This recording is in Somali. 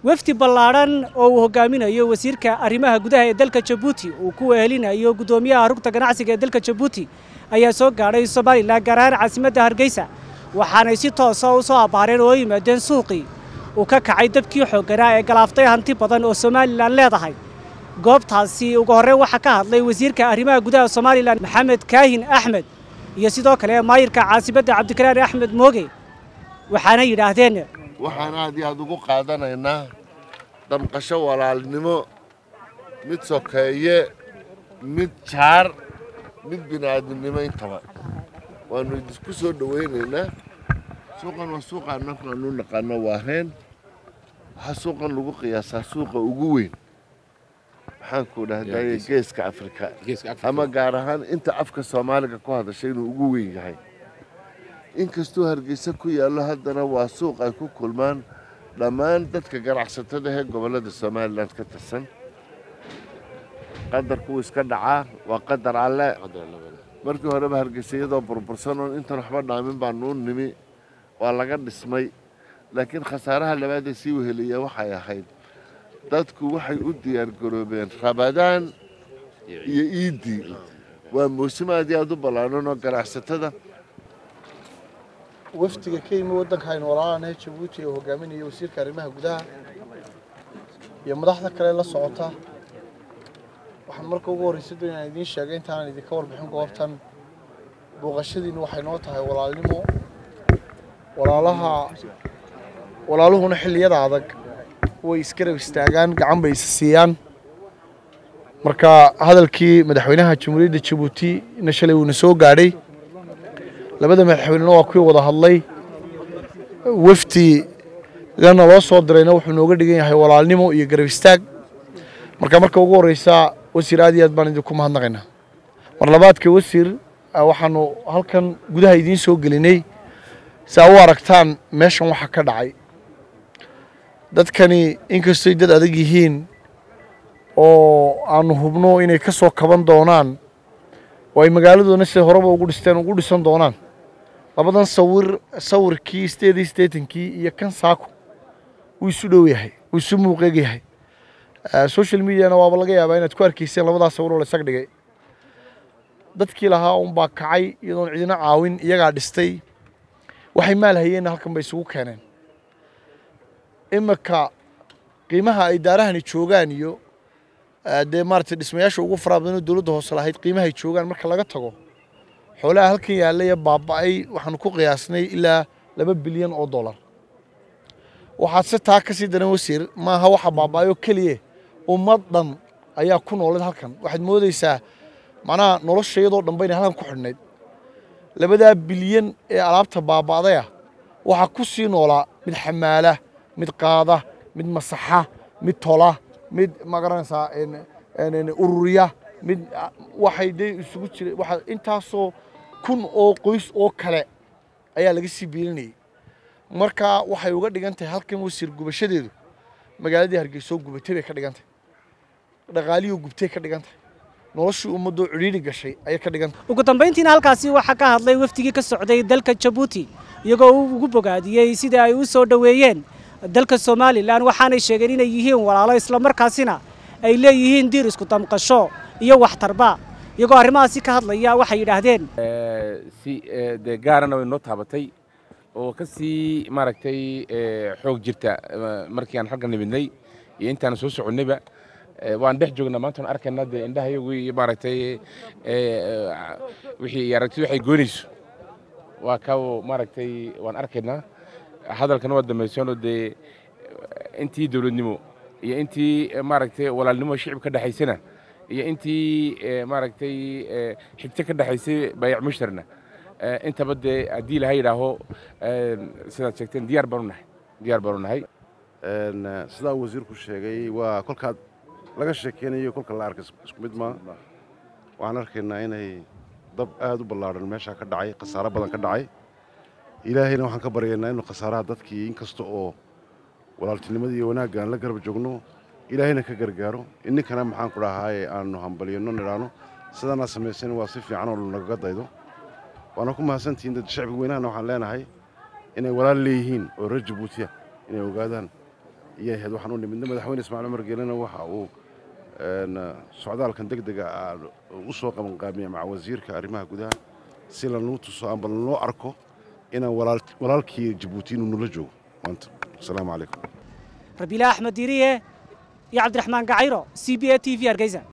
wefdi ballaadhan oo uu hogaaminayo wasiirka arrimaha gudaha ee dalka jabuuti uu ku wehelinayo guddoomiyaha rugta ganacsiga ee dalka jabuuti ayaa soo gaadhay somalilan gaar ahaan caasimadda hargeysa waxaanay si toosa u soo abbaareen oo yimaadeen suuqii uu ka kacay dabkii xoogganaa ee galaaftay hanti badan oo somalilan leedahay goobtaasi ugu horreyn waxaa ka hadlay wasiirka arrimaha gudaha somalilan maxamed kaahin axmed iyo sidoo kale maayirka caasimadda cabdikaraar axmed mooge waxaana yidhaahdeen waxaan aad iyo aad ugu qaadanaynaa damqasho walaalnimo mid sokeeye mid jaar mid bini'aadminimo intaba waannu idinku soo dhowaynaynaa suuqan waa suuqa annagu aanu naqaano waareen waxaa suuqan lagu qiyaasaa suuqa ugu weyn maxaanku dhahdaye geeska afrika ama gaar ahaan inta afka soomaaliga ku hadashay inuu ugu weyn yahay inkastuu hargeysa ku yaallo haddana waa suuq ay ku kulmaan dhammaan dadka ganacsatada ee gobollada somalilan ka tirsan qadarkuwuu iska dhacaa waa qadar alle markii horeba hargeysa iyadoo burbursanoon intan waxba dhaamin baanuu nimi waa laga dhismay laakiin khasaaraha labaadee sii weheliya waxay ahayd dadku waxay u diyaargaroobeen rabadaan iyo iiddii waa mawsim aad iyo aad u ballaadhan oo ganacsatada wafdiga ka yimi waddanka aynu walaalanahay jabuuti ee hogaaminaya wasiirka arrimaha gudaha iyo madaxda kale la socota waxaan marka ugu horreysa doon inaan idiin sheegay intaanan idinka warbixin goobtan booqashadiinnu waxay noo tahay walaalnimo walaalaha walaaluhuna xilliyada adag way isgarab istaagaan gacan bay is siiyaan marka hadalkii madaxweynaha jamhuuriyadda jabuuti na shalay uuna soo gaadhay labada madaxweynena waa kuwii wada hadlay wafdigana loo soo dirayna wuxuu nooga dhigan yahay walaalnimo iyo garab istaag marka marka ugu horreysa wasiir aad iyo aad baan idinku mahadnaqaynaa mar labaadka wasiir waxaanu halkan gudaha idiin soo gelinay si aa u aragtaan meeshan waxa ka dhacay dadkani inkastoy dad adag yihiin oo aanu hubno inay ka soo kaban doonaan oo ay magaaladoona siday horeba ugu dhisteen ugu dhisan doonaan labadan sawir sawirkii sideed iyo siddeetankii iyo kan saako wuu isu dhow yahay wuu isu muuqeeg yahay social mediana waaba laga yaabaa inaad ku arkayseen labadaas sawir oo la isag dhigay dadkii lahaa unbaa kacay iyadoon cidina caawin iyagaa dhistay waxay maal hayeenna halkan bay isugu keeneen iminka qiimaha ay daarahani joogaan iyo dee maaragtay dhismayaasha ugu faraha badan oo dowladda hoose lahayd qiimahay joogaan marka laga tago xoolaha halkan yaallay ee baaba'ay waxaanu ku qiyaasnay ilaa laba bilyan oo dollar waxaad se taa ka sii daran wasiir maaha waxa baaba'ay oo keliya ummad dhan ayaa ku noolad halkan waxaad moodaysaa macnaha nolosha iyadoo dhanba inay halkan ku xidhnayd labadaa bilyan ee alaabta baaba'daya waxaa ku sii noolaa mid xamaala mid qaada mid masaxa mid tola mid magaranaysaa ururiya mid waxay dee isugu jira waxa intaasoo kun oo qoys oo kale ayaa laga sii biilinayay marka waxay uga dhigan tahay halkan wasiir gubashadeedu magaaladii hargeysoo gubatay bay ka dhigan tahay dhaqaaliyoo gubtay ka dhigan tahay noloshii ummaddoo cidhiidhi gashay ayay ka dhigan tahay ugu dambayntiina halkaasi waxaa ka hadlay wafdigii ka socday dalka jabuuti iyagoo uu ugu bogaadiyey sida ay u soo dhoweeyeen dalka somalilan waxaanay sheegeen inay yihiin walaalo islamarkaasina ay leeyihiin diir isku damqasho iyo waxtarba iyagoo arrimahaasi ka hadlaya waxay yidhaahdeen si dee gaarana way noo taabatay oo ka sii maaragtay xoog jirta markii aan halkan nimidnay iyo intaan soo soconnayba waan dhex joognaa maantaan arkaynaa dee indhahayagu iyo maaragtay wixii aragti waxay goynayso waa ka maaragtay waan arkaynaa hadalkana waa dambaysoonoo dee intii dowladnimo iyo intii maaragtay walaalnimo shicib ka dhexaysana iyo intii maaragtay xigto ka dhexaysay bayac mushtarna intaba dee haddii laha yidhaaho sidaad sheegteen diyaar baanu nahay diyaar baanu nahay sidaa wasiirku sheegay waa kolkaad laga sheekeynayo kolka la arka isku mid maa waxaan arkaynaa inay dab aad u ballaadhan meeshaa ka dhacay khasaaro badan ka dhacay ilaahayna waxaan ka baryaynaa inuu khasaaraha dadkii inkasta oo walaaltinimadii iyo wanaagga aan la garab joogno ilaahayna ka gargaaro inninkana maxaan ku dhahaaye aanu hambalyano nidhaano sidaanaa samaysan waa si fiican oo nagaga daydo waana ku mahadsantihiin dad shacbiga weynahana waxaan leenahay inay walaal leeyihiin oo reer jabuutiya inay ogaadaan iyo ahayd waxaan u nimidna madaxweyne ismaaciil cumar geelena waxa uu socdaalkan deg dega ah u soo qabanqaamiya maca wasiirka arrimaha gudaha si lanuu tuso amba lanoo arko inaan walaalkii jabuuti inuu nula joogo maanta asalaamu calaykum rabiila axmed diiriye iyo cabdiraxmaan gacayro c b a t v hargeysa